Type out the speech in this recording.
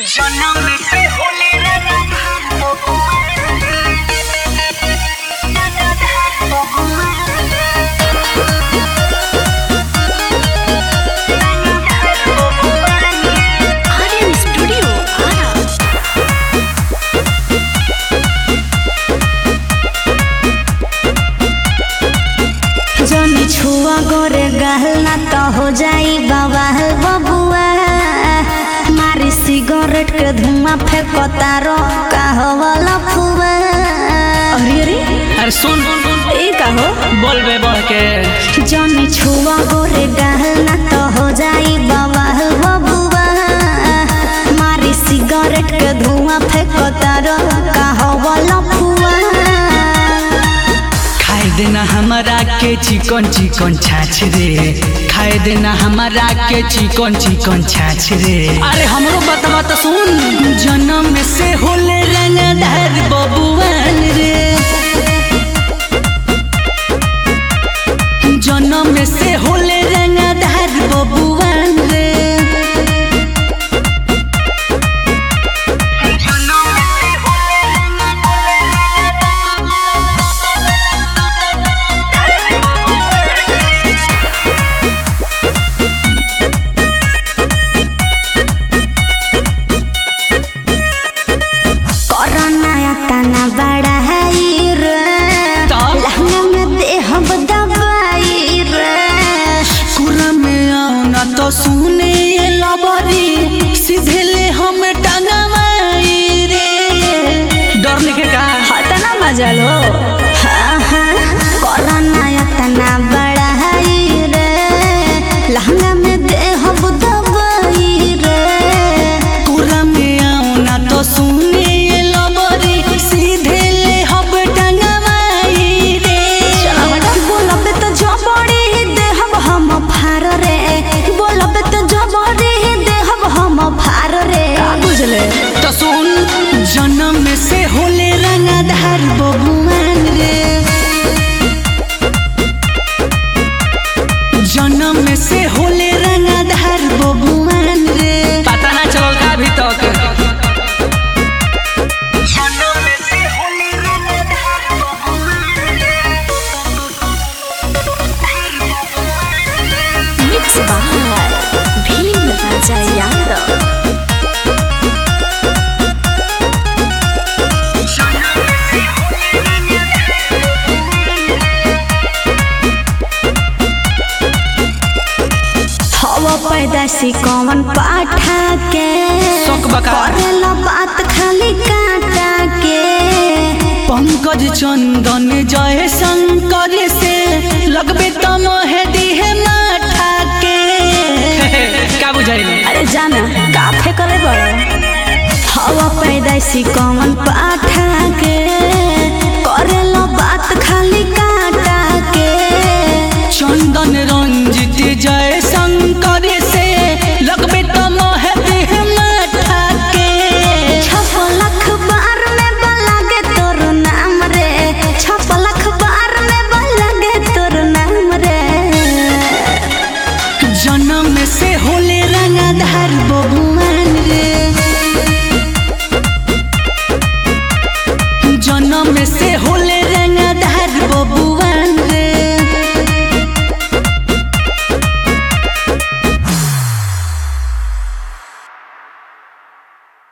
जन्म से होले Aryan Studio, Ara. जनी छुआ गोरे गहल ना तो हो जाई बवाल बबुआ मारी सिगरेट के धुआं फेंको तारो कहवला फुआ अरे अरे अरे सुन ए कहो बोल बे बढ़ के जनी छुआ गोरे गहल ना तो हो जाई बवाल बबुआ मारी सिगरेट के धुआं फेंको तारो कहवला फुआ खाए देना हमारा के चिकन चिकन छाछ रे खाए देना हमारा के चिकन चिकन छाछ रे अरे हमरो बतवा तो सुन जन्म से होले रंगदार बबुआन रे जन्म से होले रंगदार बबुआन रे कोरोना तना बड़ा है रे तब? लहंगा में देहब दवाई रे कुरा में आना तो सुने ये लबरी सीधे ले हम टंगवाई रे डर लिखे का हतना मजा लो हाँ हाँ कोरोना तना बड़ा है रे लहंगा में देहब दवाई रे कुरा में आना तो सुने ये लबरी सीधे ले हम टंगवाई रे बोलबे तो जबड़ी देहब हम फार रे बोलबे तो जबड़ी देहब हम फार रे बुझले तो सुन जन्म से होले रंगधार बबुआन रे जन्म से होले रंगधार बबुआन रे पता ना चलल का अभी तक Mix by Bhim Raja Yadav. हवा पैदाशी कौन पाठा के शौक बका। करेला बात खाली काटा के पंकज चंदन जय शंकर से लगबे तो मोहे दिहे माथा के का बुझाइले अरे जाना काफे करे बड़ो हवा पैदाशी कौन पाठा के करेला बात खाली काटा के चंदन रंजित जय शंकर से लगबे तो मोहे दिहे माथा के छप लाख बार में बलागे तोर नाम रे छप लाख बार में बलागे तोर नाम रे जन्म से होले रंगधार बबू